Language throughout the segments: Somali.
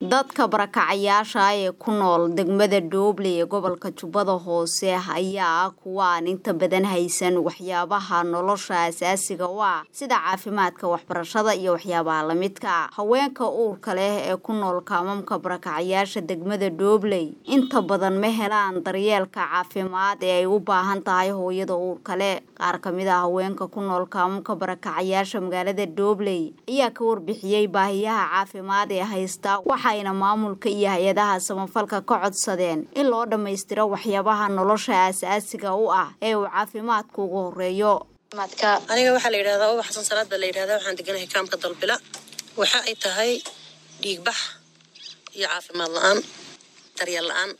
dadka barakacayaasha ee ku nool degmada dhooble ee gobolka jubbada hoose ayaa ah kuwa aan inta badan haysan waxyaabaha nolosha asaasiga u ah sida caafimaadka waxbarashada iyo waxyaabaha lamidka haweenka uurka leh ee ku nool kaamamka barakacayaasha degmada dhoobley inta badan ma helaan daryeelka caafimaad ee ay u baahan tahay hooyada uurka leh qaar kamid a haweenka ku nool kaamamka barakacayaasha magaalada dhoobley ayaa ka warbixiyey baahiyaha caafimaad ee haysta waxayna maamulka iyo hay-adaha samafalka ka codsadeen in loo dhammaystiro waxyaabaha nolosha aasaasiga u ah ee uu caafimaadku ugu horeeyo aniga waxaa la yidhahdaa uba xasan salaad baa la yidhahdaa waxaan deganahay kaamka dalbila waxa ay tahay dhiigbax iyo caafimaad la-aan daryeel la-aan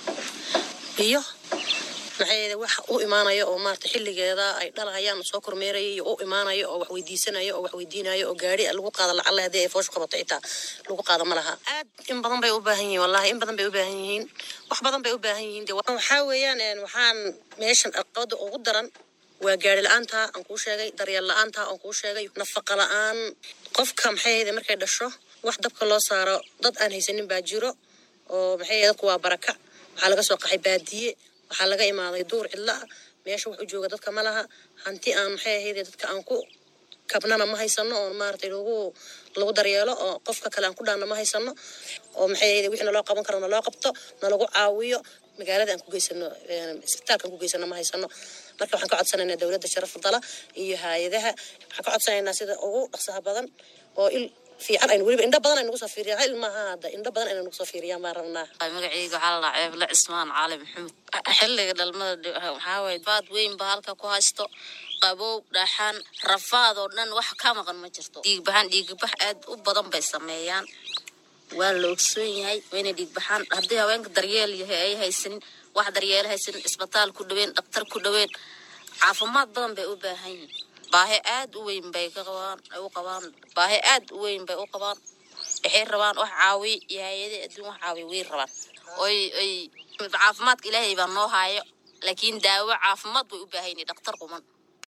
iyo maxay wax u imaanaya oo maarata xilligeeda ay dhalahayaan soo kormeeraya iyo u imaanaya oo wax weydiisanaya oo wax weydiinaya oo gaari lagu qaado lacalla haddii ay fooshu qabato xitaa lagu qaado ma laha aad in badan bay u baahan yihiin wallahi in badan bay u baahan yihiin wax badan bay u baahan yihiin de waxaa weeyaan waxaan meeshan aqabada ugu daran waa gaari la-aanta aan kuu sheegay daryeel la-aanta aan kuu sheegay nafaqa la-aan qofka maxay ahayde markay dhasho wax dabka loo saaro dad aan haysanin baa jiro oo maxay dadku waa baraka waxaa laga soo qaxay baadiye waxaa laga imaaday duur cidla ah meesha wax u jooga dadka ma laha hanti aan maxay ahayde dadka aan ku kabnana ma haysano oo maaratay lagu lagu daryeelo oo qofka kale aan ku dhaanna ma haysano oo maxay ahayde wixii naloo qaban karo naloo qabto nalagu caawiyo magaalada aan ku geysano isbitaalka aan ku geysano ma haysano marka waxaan ka codsanaynaa dowladda sharafta dala iyo hay-adaha waxaan ka codsanaynaa sida ugu dhaqsaha badan oo il fiican aynu weliba indho badan ay nagu soo fiiriyaan hal maaha hadda indho badan ayna nagu soo fiiriyaan baan rabnaa magacayga waxaa la dhahaa ceeble cismaan cali maxamed xilliga dhalmada waxaa waye baad weyn ba halka ku haysto qabow dhaxan rafaad oo dhan wax ka maqan ma jirto dhiigbaxan dhiigbax aad u badan bay sameeyaan waa la ogsoon yahay wayna dhiigbaxaan haddii haweenka daryeel yahay ay haysanin wax daryeelo haysanin isbitaal ku dhaweyn dhaktar ku dhaweyn caafimaad badan bay u baahan yihin baahi aad u weyn bay ka qabaan ay u qabaan baahi aad u weyn bay u qabaan waxay rabaan wax caawiy iyo hay-adii adduun wax caawiy way rabaan oy oy caafimaadka ilaahay baa noo haayo laakiin daawo caafimaad bay u baahan yihin dhaktar quman